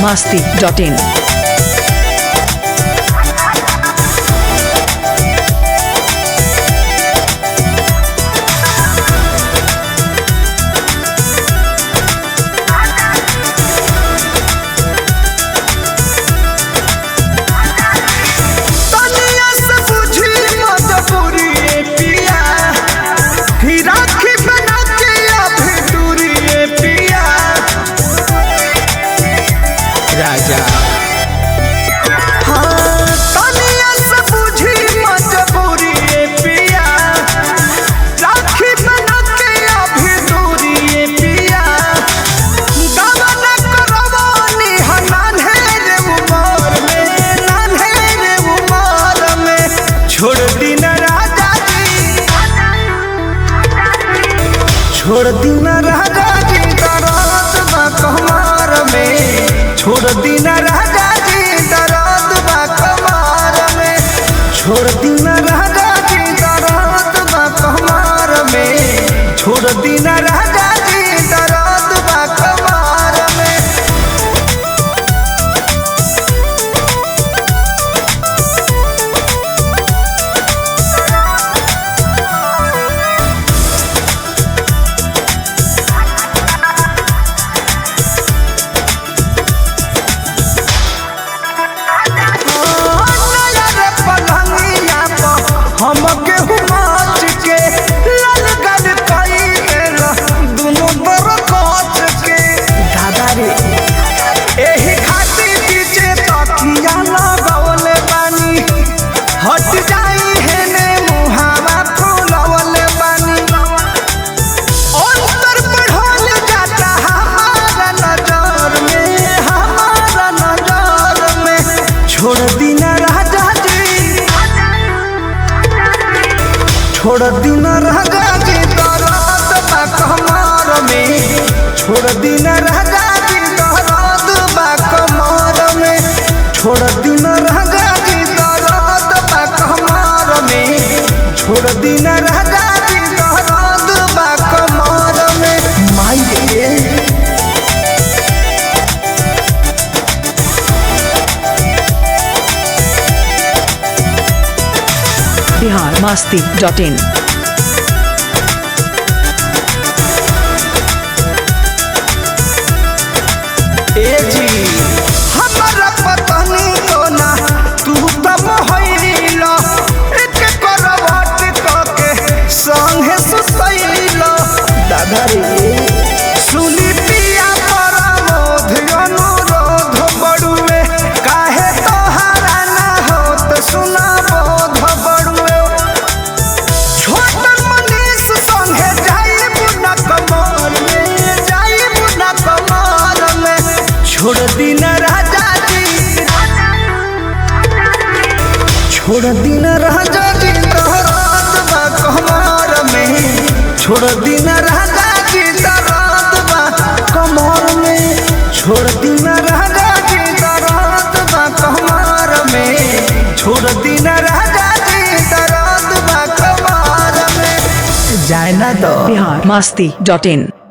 masti.in. तनिया से बुझी मजबूरी ए पिया ही राखी बना के अभी दूरी ए पिया राजा हाँ तनिया से बुझी मजबूरी ए पिया राखी बना के अभी दूरी ए पिया गवन करवानी है नान्हे उमर में नान्हे उमर में छोड़ दी न राजा जी छोड़ दी न राजा जी दर्द बा कमर में छोड़ दी न राजा जी दर्द बा कमर में छोड़ दी न राजा जी दर्द बा कमर में छोड़ दी न राजा जी दर्द बा कमर में नया रे पलंगिया पर हमके हुमाच के लल गल कई देल दुनो बर कोच के दादा रे एही खातिर पीछे तकिया लगवले बानी हट जाई हेने मुहावा फुलवले बानी अंतर बढ़ल जाता हमारा नजर में हमारा नजर में छोड़ दी न राजा जी छोड़ दी न राजा जी दर्द बा कमर में छोड़ दी न राजा जी दर्द बा कमर में छोड़ दी न राजा जी दर्द बा कमर में छोड़ दी न राजा जी दर्द बा कमर में माई रे Bihar masti.in. ए जी हमरा पतनी को ना तू त मोहइला एक करवट क के संगे सुतइला दादा रे सुनी पिया परमोध अनुरोध बड़ुए काहे तोहारा ना होत सुना बोध बड़ुए छोटन मनीष संगे जाइब न कमर में जाइब न कमर में छोड़ दी न राजा जी छोड़ दी न राजा जी दर्द बा कमर में छोड़ दी न राजा जी दर्द बा कमर में छोड़ दी न राजा जी दर्द बा कमर में छोड़ दी न राजा जी दर्द बा कमर में जाए ना दो Bihar masti.in.